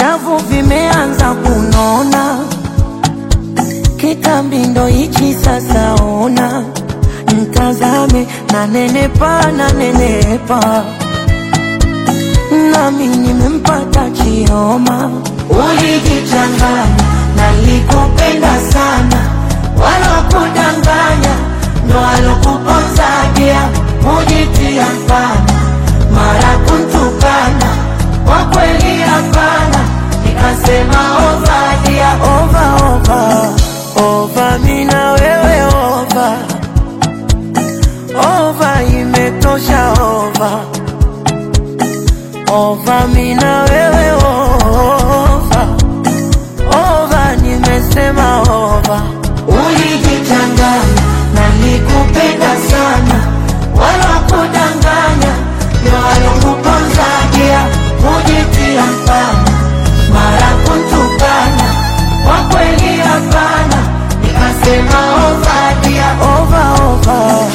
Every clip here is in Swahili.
Shavu vimeanza kunona, kitambi ndo hichi sasa. Ona mtazame, na nenepa na nenepa, nami nimempata Chioma. Ulijichanganya, nalikupenda sana, wala kudanganya, ndo alokuponzadia mujitia mfana, mara kuntukana, kwa kweli hapana, nikasema ovadia ova ova ova, mina wewe ova ova, imetosha ova ova, mina wewe ova ova, nimesema ova. Ulijichanganya, nalikupenda sana, wala kudanganya, ndio alokuponzagia mujitia mfana, mara kuntukana, kwa kweli hapana, nikasema ovadia ova ova.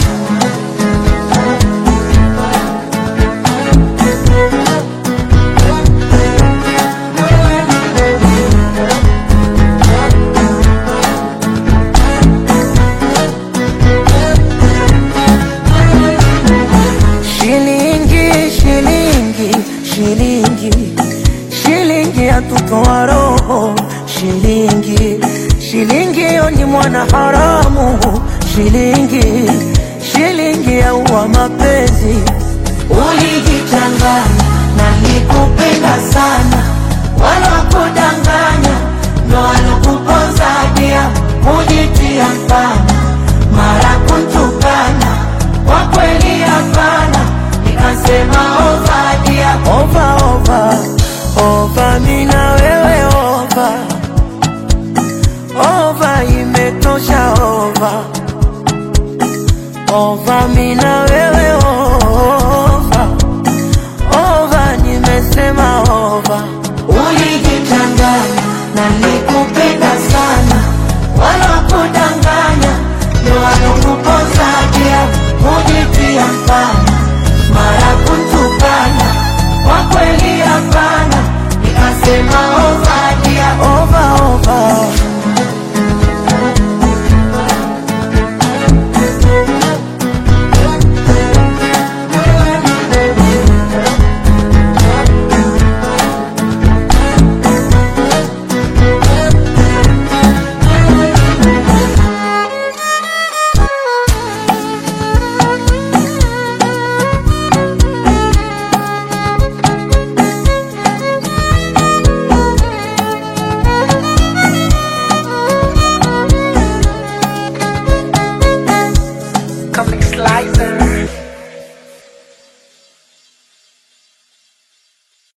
Shilingi, shilingi, shilingi, shilingi yatutoa roho. Shilingi, shilingi yo ni mwana haramu. Shilingi, shilingi yaua mapenzi. Ulijichanganya, nalikupenda sana, wala kudanganya, ndo alokuponzadia mujitia mfana, mara kuntukana, kwa kweli hapana, nikasema ovadia ova ova ova, mina wewe ova ova, imetosha ova ova, mina wewe